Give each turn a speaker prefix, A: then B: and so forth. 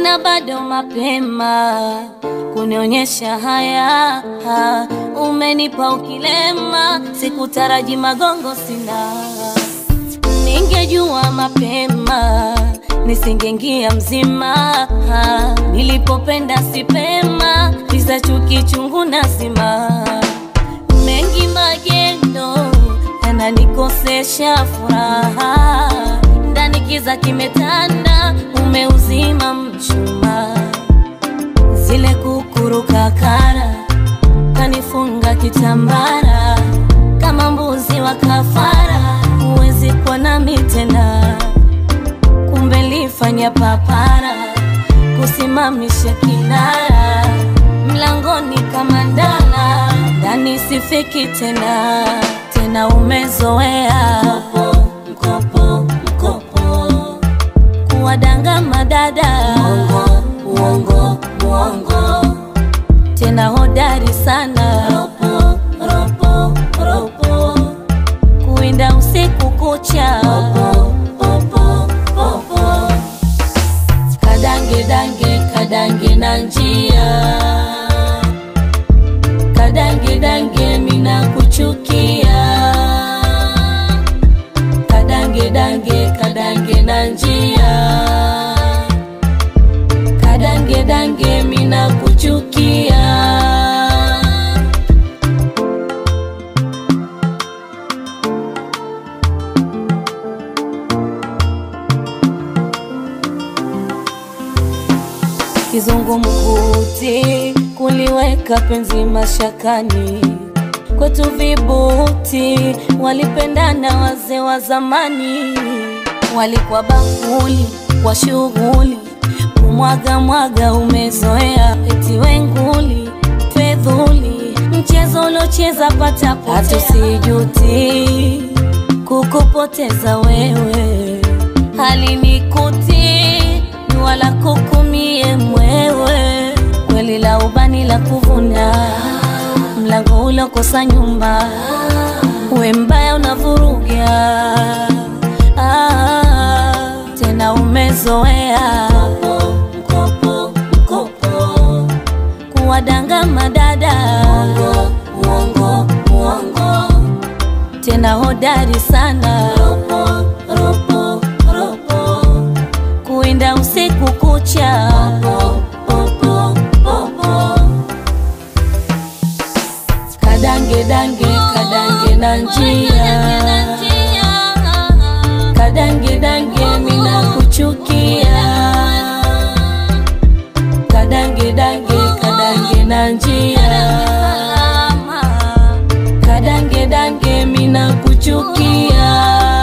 A: mbona bado mapema kunionyesha haya? Umenipa ukilema, sikutaraji magongo sina. Ningejua mapema nisingeingia mzima. Nilipopenda sipema, visa chuki chungu nazima. Mengi magendo yananikosesha furaha, ndani kiza kimetanda, umeuzima mchuma, zile kukuruka kara kanifunga kitambara kama mbuzi wa kafara, huwezi kuwa nami tena. Kumbe lifanya papara kusimamisha kinara mlangoni kama ndala, ndani sifiki tena tena, umezoea mkopo mkopo kuwadanga madada uongo uongo uongo tena hodari sana ropo ropo ropo kuinda usiku kucha ropo ropo ropo kadange dange kadange na njia kadange dange mina kuchukia kadange dange kadange na njia kadange dange mina kuchukia kizungumkuti kuliweka penzi mashakani kwetu vibuti walipendana wazee wa zamani walikuwa bakuli kwa shughuli kumwaga mwaga umezoea eti wenguli fedhuli mchezo uliocheza patapotea hatusijuti kukupoteza wewe halinikuti ni wala kukumie mwewe kweli la ubani la kuvuna mlango ulokosa nyumba we mbaya unavuruga ah, tena umezoea mkopo mkopo kuwadanga madada uongo uongo uongo tena hodari sana ropo ropo ropo kuinda usiku kucha ropo ropo ropo kadange dange kadange na njia kadange dange mina kuchukia kadange dange kadange na njia kadange dange mina kuchukia